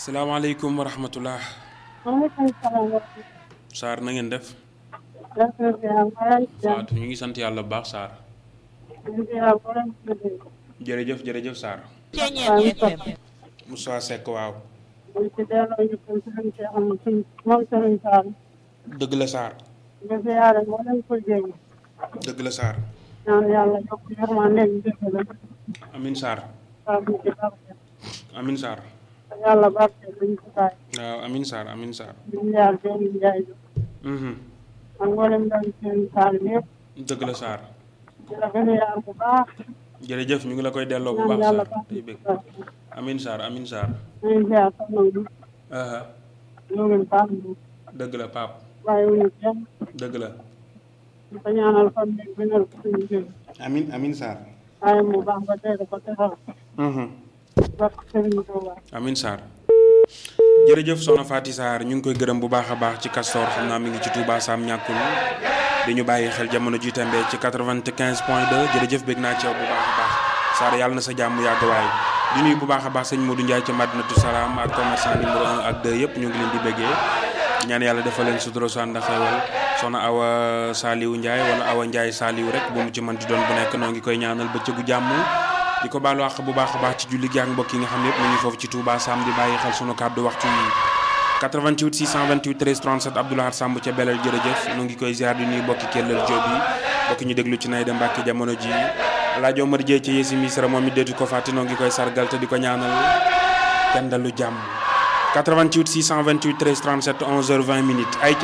salaamaaleykum wa rahmatullah maaleykum salaam wa rahmatulah. Sarr na ngeen def Fatou ñu ngi sant yàlla bu baax Sarr jërëjëf jërëjëf Sarr Moussa Seck waaw dëgg la Sarr dëgg la Sarr amin Sarr amin Sarr yàlla barke luñ ko bàyyi waaw amin Sarr amin Sarr ñu jaar benn njaay mhm ak mboolem ndaw seen saal yëpp dëgg la Sarr di la gën a yaar bu baax jërëjëf ñu ngi la koy delloo bu ñaan baax yàlla Sarr barke tey bëgg bu baax amin Sarr amin Sarr ñu jaar soxna bi aha ñoo ngi baax bu dëgg la Pape bàyyi wuñu kenn dëgg la di ko ñaanal fan bi gënal ko suñu jël amin amin Sarr waaye mu baax ba tey ko teral mhm barke Sëriñ Tuuba amin Sarr jërëjëf soxna Faty Sarr ñu ngi koy gërëm bu baax a baax ci Castor xam naa mi ngi ci Touba Sam ñàkkul di ñu bàyyi xel jamono ji tembe ci 95 point 2 jërëjëf bég naa ci yow bu baax a baax Sarr yàlla na sa jàmm yàgg waay di nuyu bu baax a baax sëñ Modou Ndiaye ca Madinatu Salaam ak commerçant numéro 1 ak 2 yëpp ñu ngi leen di béggee ñaan yàlla defal leen sutura su ànd ak xewal soxna Awa Saliou Ndiaye wala Awa Ndiaye Saliou rek bu mu ci mën di doon bu nekk noo ngi koy ñaanal bëccëgu jàmm di ko baalu àq bu baax a baax ci julli gi ak mbokk yi nga xam ne yëpp ñu ngi foofu ci Touba Sam di bàyyi xel sunu kàddu waxtu yi 88 628 13 37 Abdoulaye Samb ca Belel jërëjëf nu ngi koy ziar di nuyu mbokki Kellel Diop yi mbokki ñu déglu ci Naïda Mbacke jamono ji Alaaji Omar Dieye ci Yesi Misra moom it deetu ko fàtte noo ngi koy sargal te di ko ñaanal kenn dalu jàmm 88 628 13 37 11h20 minutes ay